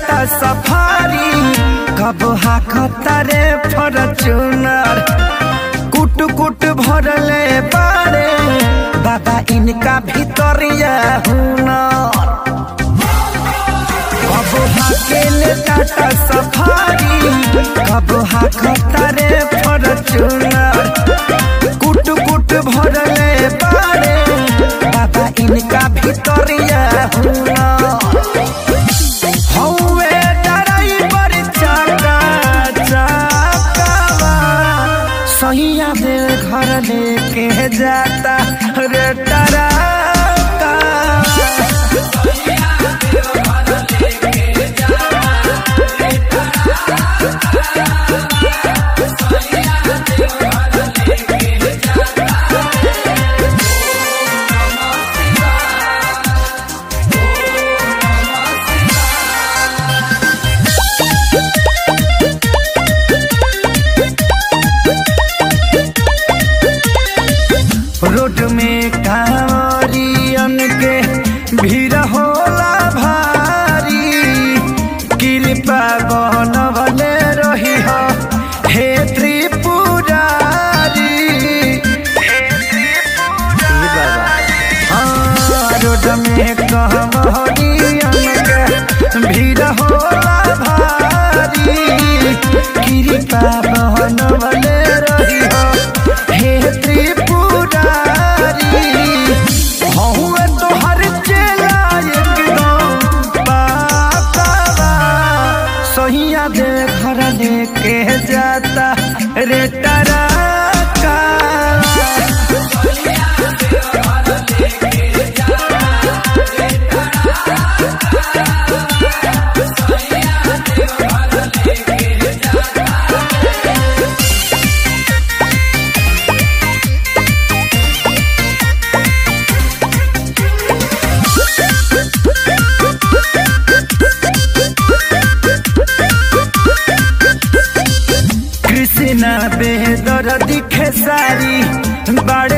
Tata safari कब हाकता रे Fortuner कुट कुट भरले बारे बाबा इनका भीतरिया हुनर कब हाकेले टाटा सफारी कब हाकता रे फॉर्चूनर कुट कुट भरले बारे बाबा इनका भीतरिया हुनर हौवे ड्राइवर चाका चाकावा सहिया दिल घर लेके जाता रे टराका रोड में कांवरियन के भीड़ होला भारी कृपा बनवले रही हो हे त्रिपुरारी हे त्रिपुरारी हाँ, रोड में कांवरियन के भीड़ होला भारी कृपा बनवले रही हो हे त्रिपुरारी हौवे तोहर चेला एकदम पाकावा सहिया दे घर लेके जाता रे टराका कृष्णा बेदर दिखे सारी बड़े